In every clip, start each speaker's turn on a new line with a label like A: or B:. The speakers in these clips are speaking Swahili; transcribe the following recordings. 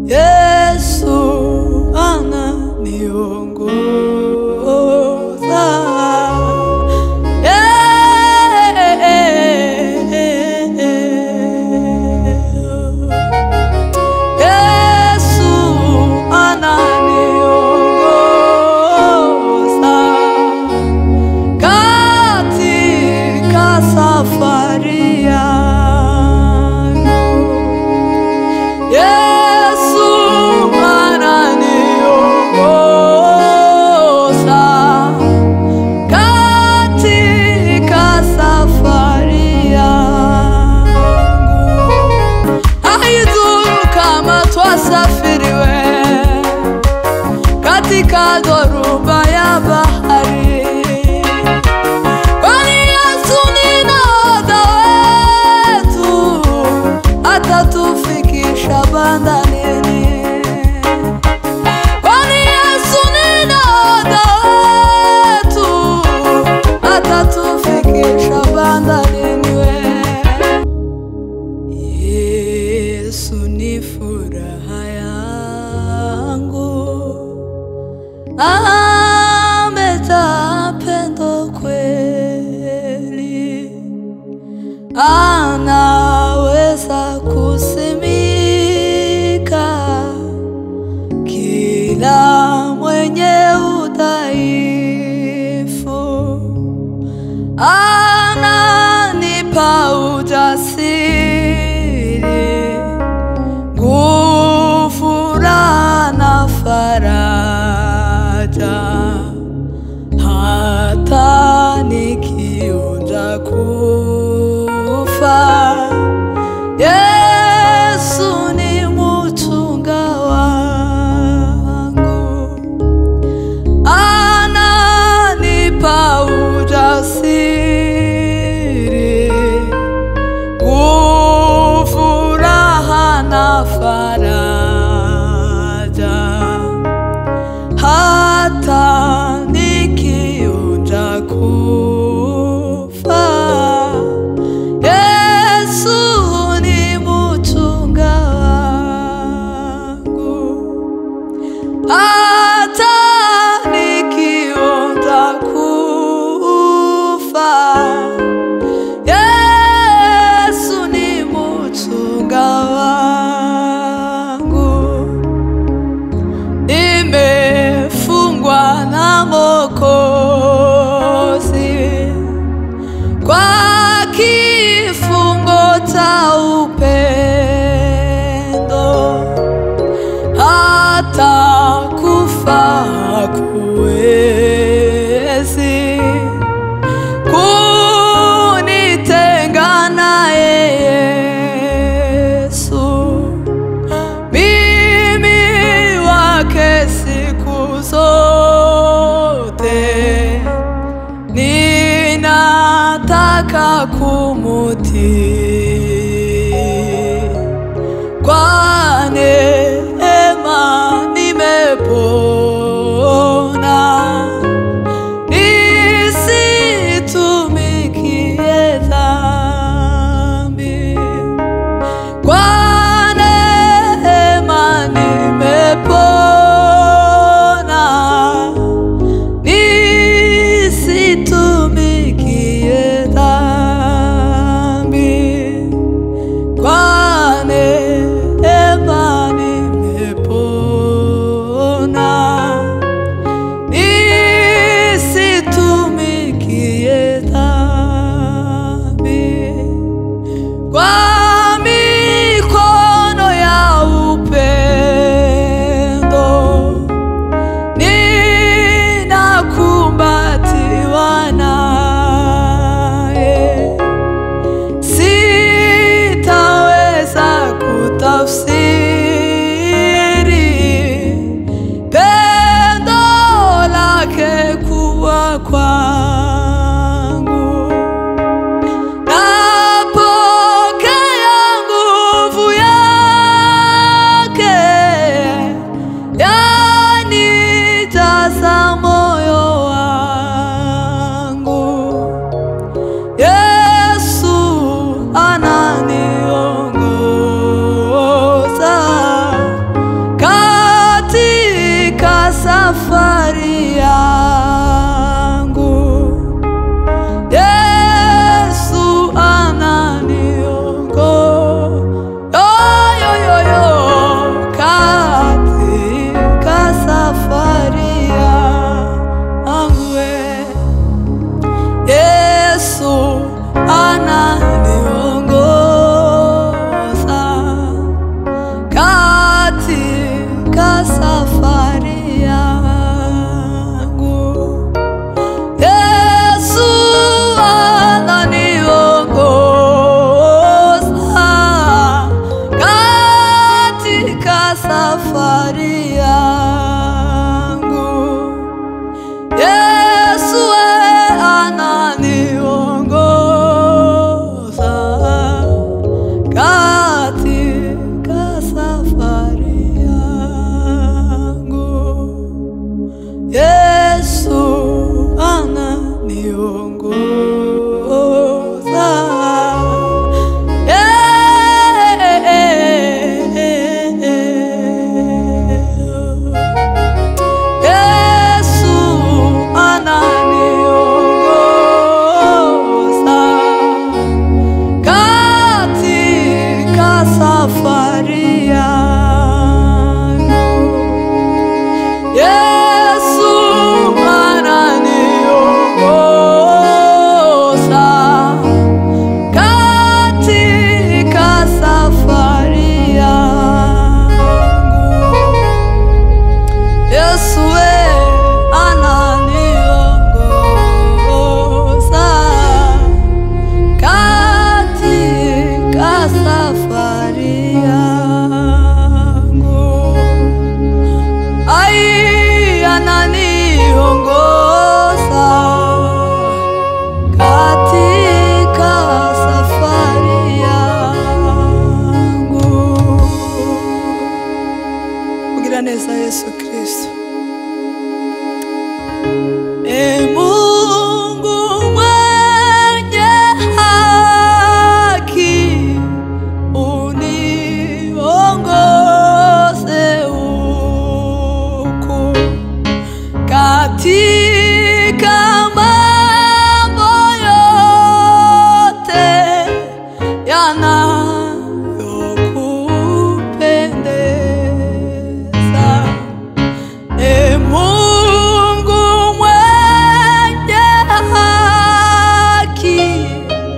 A: Yesu ananiongoza. Yesu ananiongoza katika safari yangu. Yesu ananiongoza katika safari yangu. Haidhuru kama twasafiriwe katika dhoruba ya bahari, kwani Yesu ni nahodha wetu, atatufikisha bandarini. Kwani Yesu ni nahodha wetu, atatufikisha bandarini we Yesu ni furaha yangu, amejaa pendo kweli, anaweza kusimika kila mwenye udhaifu ananipa ujasiri, nguvu, raha na faraja, hata nikionja kufa. Yesu ni mchunga wangu ananipa ujasiri, nguvu, raha na faraja, hata nikionja kufa. Yesu ni mchunga wangu hata nikionja kufa, Yesu ni mchunga wangu. safari yangu. Yesu we ananiongoza katika safari yangu. Yesu ananiongoza. Yesu ananiongoza katika safari yangu. Yesu ananiongoza katika safari yangu. Yesu we ananiongoza katika safari yangu. Ai, ananiongoza katika safari yangu. Ugira neza Yesu Kristo. E Mungu mwenye haki, uniongoze huku katika mambo yote yanayokupendeza. E Mungu mwenye haki,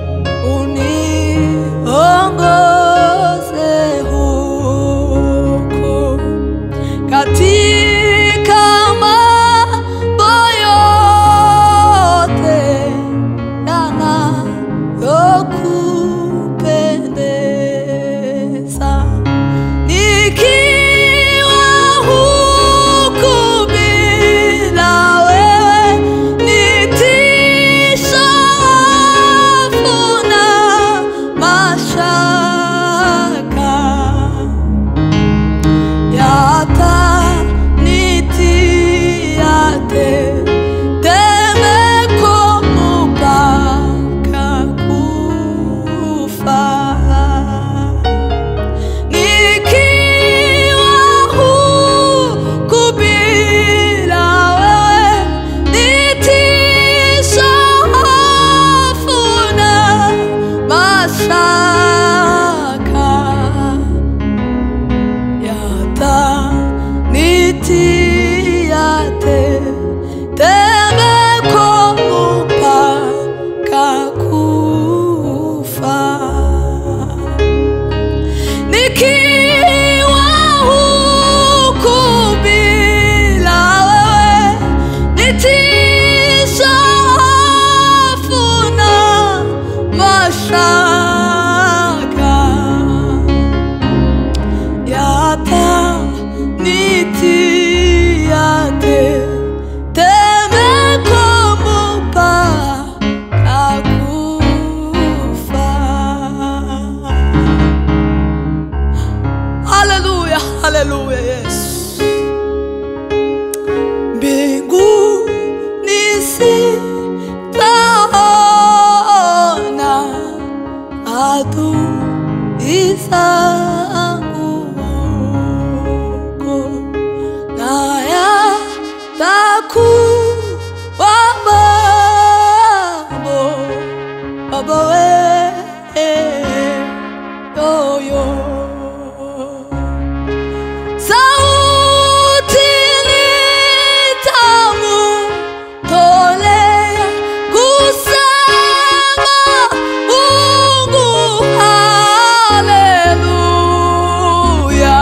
A: uniongoze huku katika mambo yote yanayokupendeza. Nikiwa huku bila wewe, nitisha hofu na mashaka yatanitia tetemeko mpaka kufa. Nikiwa huku bila wewe, nitisha hofu na mashaka yatanitia tetemeko mpaka kufa. Nikiwa huku bila wewe, nitisha hofu na mashaka yatanitia tetemeko mpaka kufa. Haleluya, haleluya Yesu. Mbinguni sitaona adui zangu huko, na yatakuwa mambo Baba we yoyo sauti ni tamu tolea kusema Mungu haleluya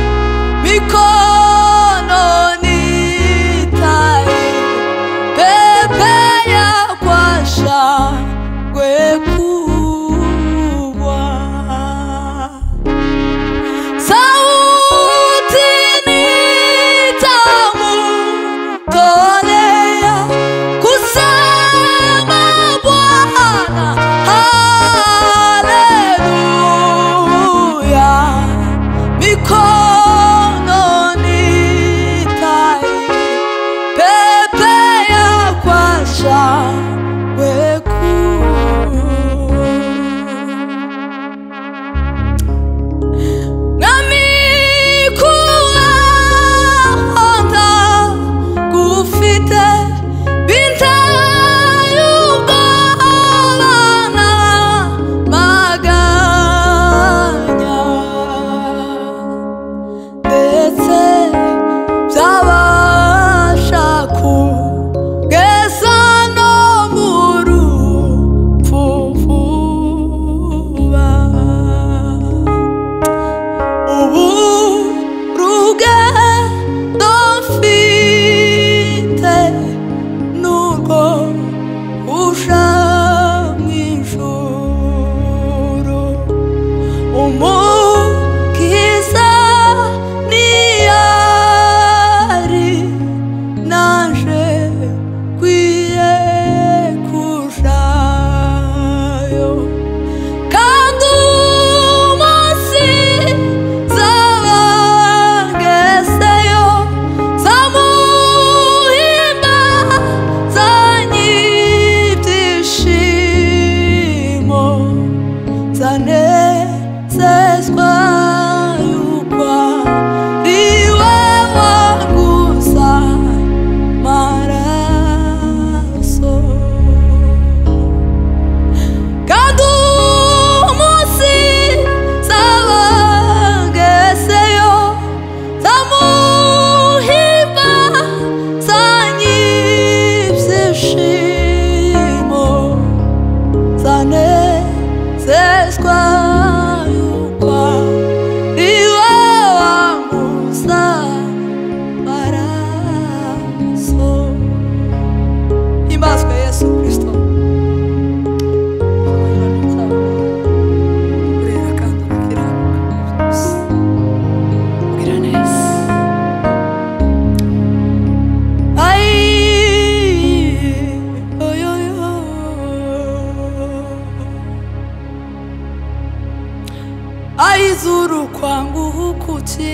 A: mikononi tai pepea kwa shangwe kubwa sauti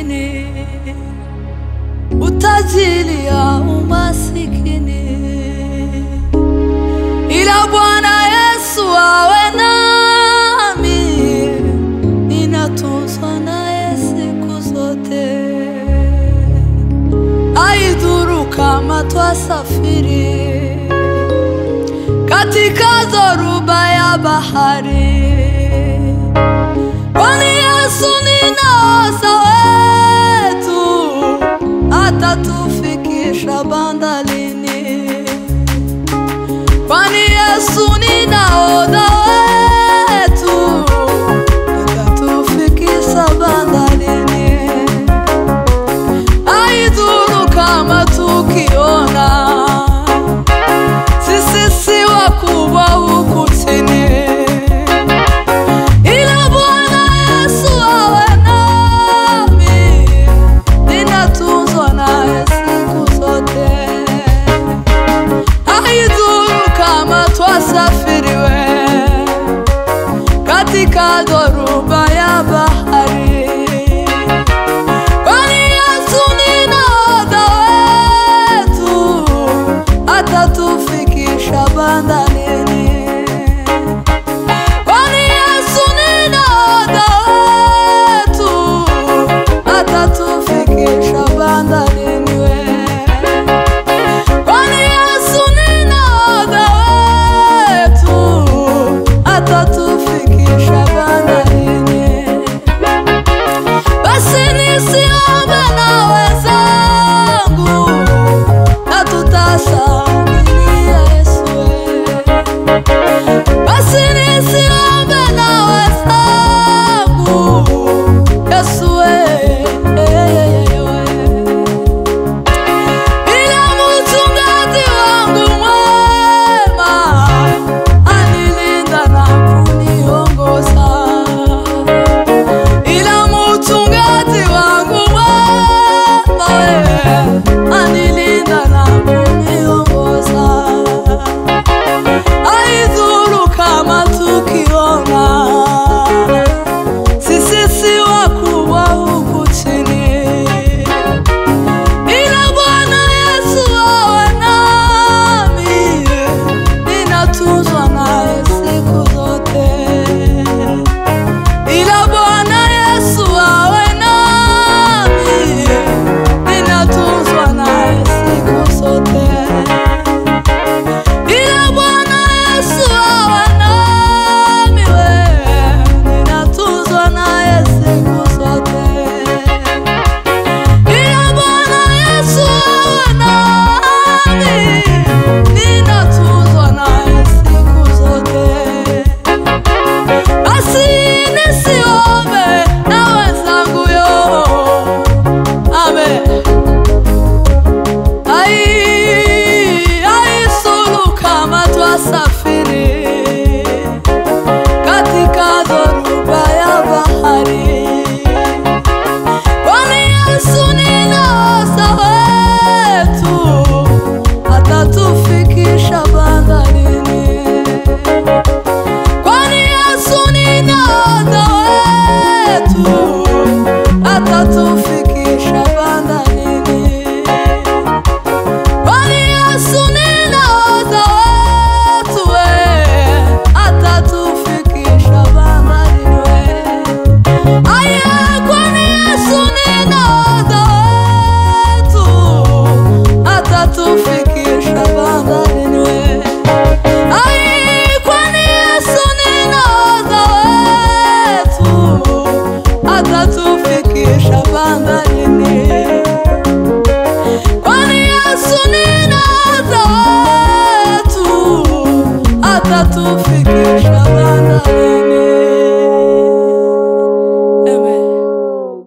A: maskini, utajiri ya umasikini, ila Bwana Yesu awe nami, ninatunzwa naye siku zote. Haidhuru kama twasafiri katika dhoruba ya bahari, kwani Yesu ni nahodha wetu, atatufikisha bandarini. Kwani Yesu ni nahodha wetu, atatufikisha bandarini. Haidhuru kama tukiona sisi si wakubwa huku chini, ila Bwana Yesu awe nami, ninatunzwa naye siku zote. Haidhuru kama twasafiriwe katika dhoruba ya bahari, kwani Yesu ni nahodha wetu, atatufikisha bandarini. Kwani Yesu ni nahodha wetu, atatufikisha bandarini we. Kwani Yesu ni nahodha wetu, atatufikisha bandarini. Basi nisiombe na wenzangu, na tutashangilia Yesu. Basi nisiombe na wenzangu, Yesu ila mchungaji wangu mwema anilinda na kuniongoza ila mchungaji wangu mwema we, anilinda na kuniongoza. Haidhuru kama tukiona sisi si wakubwa huku chini, ila Bwana Yesu awe nami, ninatunzwa naye siku zote ila Bwana Yesu awe nami, ninatunzwa naye siku zote. Ila Bwana Yesu awe nami, we, ninatunzwa naye siku zote. Ila Bwana Yesu awe nami, ninatunzwa naye siku zote. Basi nisiombe na wenzangu yo, amen. Ai, haisulu kama twasafiri katika dhoruba ya bahari, kwani Yesu ni nahodha wetu, atatufikisha bandarini. Kwani Yesu ni nahodha wetu, atatufikisha bandarini. Kwani Yesu ni nahodha wetu, we, atatufikisha bandarini we. Aye, kwani Yesu ni nahodha wetu, atatufikisha bandarini we. Ai, kwani Yesu ni nahodha wetu, atatufikisha bandarini.